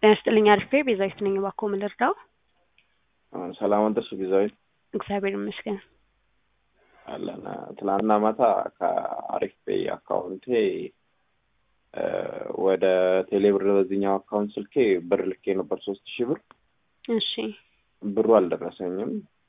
ጤና ይስጥልኝ አሪፍ ቤዛዊት ነኝ። እባክዎ ምን ልርዳው? ሰላም አደርሽ ቤዛዊት? እግዚአብሔር ይመስገን። አለን ትናንትና ማታ ከአሪፍ ፔይ አካውንቴ ወደ ቴሌብር በዚህኛው አካውንት ስልኬ ብር ልኬ ነበር ሶስት ሺህ ብር እሺ ብሩ አልደረሰኝም።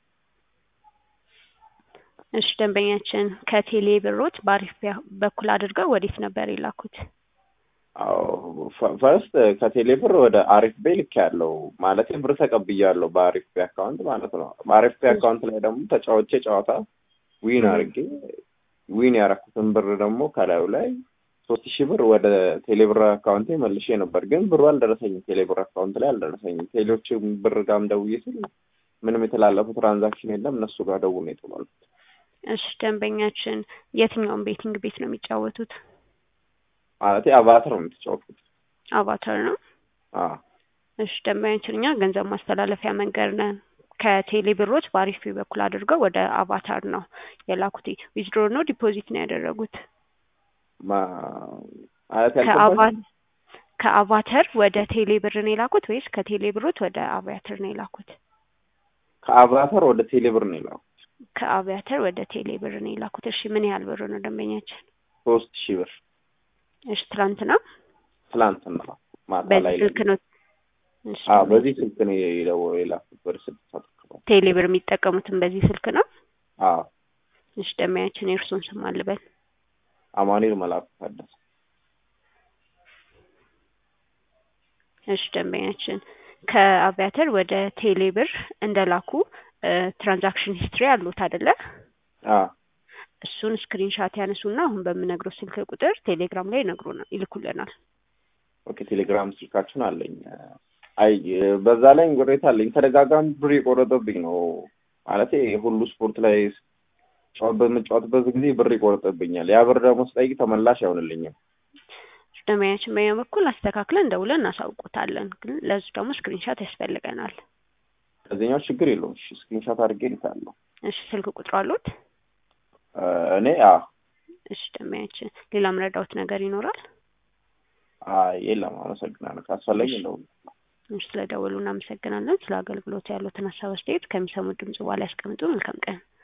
እሺ ደንበኛችን ከቴሌ ብሮት በአሪፍ ፔይ በኩል አድርገው ወዴት ነበር የላኩት? አዎ ፈርስት ከቴሌ ብር ወደ አሪፍ ቤይ ልክ ያለው ማለት ብር ተቀብያለሁ በአሪፍ ፔይ አካውንት ማለት ነው። በአሪፍ ፔይ አካውንት ላይ ደግሞ ተጫውቼ ጨዋታ ዊን አድርጌ ዊን ያረኩትን ብር ደግሞ ከላዩ ላይ ሶስት ሺህ ብር ወደ ቴሌብር አካውንቴ መልሼ ነበር፣ ግን ብሩ አልደረሰኝም። ቴሌብር አካውንት ላይ አልደረሰኝም። ቴሌዎች ብር ጋርም ደውዬ ስል ምንም የተላለፈ ትራንዛክሽን የለም። እነሱ ጋር ደውሎ ነው የተባልኩት። እሺ ደንበኛችን የትኛውን ቤቲንግ ቤት ነው የሚጫወቱት? ማለት አቫተር ነው የምትጫወቱት? አቫተር ነው። አዎ እሺ ደንበኛችን እኛ ገንዘብ ማስተላለፊያ መንገድ ነን። ከቴሌ ብሮች በአሪፍ ፔይ በኩል አድርገው ወደ አቫታር ነው የላኩት። ዊዝድሮ ነው ዲፖዚት ነው ያደረጉት? ማለት ከአቫ- ከአቫተር ወደ ቴሌ ብር ነው የላኩት ወይስ ከቴሌ ብሮት ወደ አቪያተር ነው የላኩት? ከአቫተር ወደ ቴሌብር ነው የላኩት። ከአቪያተር ወደ ቴሌ ብር ነው የላኩት። እሺ ምን ያህል ብር ነው ደንበኛችን? ሶስት ሺህ ብር እሺ ትላንት ነው ትላንትና ማታ ላይ በዚህ ስልክ ነው? እሺ አዎ በዚህ ስልክ ነው የደወለው የላኩት ወደ ስድስት ሰዓት አካባቢ። ቴሌ ብር የሚጠቀሙትን በዚህ ስልክ ነው? አዎ እሺ ደንበኛችን የእርሱን ስም አልበል። አማኑኤል መላኩ ታደሰ። እሺ ደንበኛችን ከአቪያተር ወደ ቴሌ ብር እንደላኩ ትራንዛክሽን ሂስትሪ አሉት አይደለ? አዎ እሱን ስክሪንሻት ያነሱና አሁን በምነግረው ስልክ ቁጥር ቴሌግራም ላይ ይነግሩናል ይልኩልናል። ኦኬ ቴሌግራም ስልካችሁን አለኝ። አይ በዛ ላይ ቅሬታ አለኝ። ተደጋጋሚ ብር የቆረጠብኝ ነው ማለት ሁሉ ስፖርት ላይ ጨዋታ በምጫወትበት ጊዜ ብር ይቆርጥብኛል። ያ ብር ደግሞ ስጠይቅ ተመላሽ አይሆንልኝም። ደንበኛችን በኛ በኩል አስተካክለን ደውለን እናሳውቁታለን። ግን ለሱ ደግሞ ስክሪንሻት ያስፈልገናል። ከዚህኛው ችግር የለውም። እሺ ስክሪንሻት አድርጌ ልካለሁ። እሺ ስልክ ቁጥሩ አሉት? እኔ አዎ እሺ ደንበኛችን ሌላ ምረዳውት ነገር ይኖራል? አይ የለም። አመሰግናለሁ። ካስፈለገ እንደውም እሺ ስለደወሉ እናመሰግናለን። ስለ አገልግሎት ያሉትን ሀሳብ አስተያየት ከሚሰሙት ድምጽ በኋላ ያስቀምጡ። መልካም ቀን።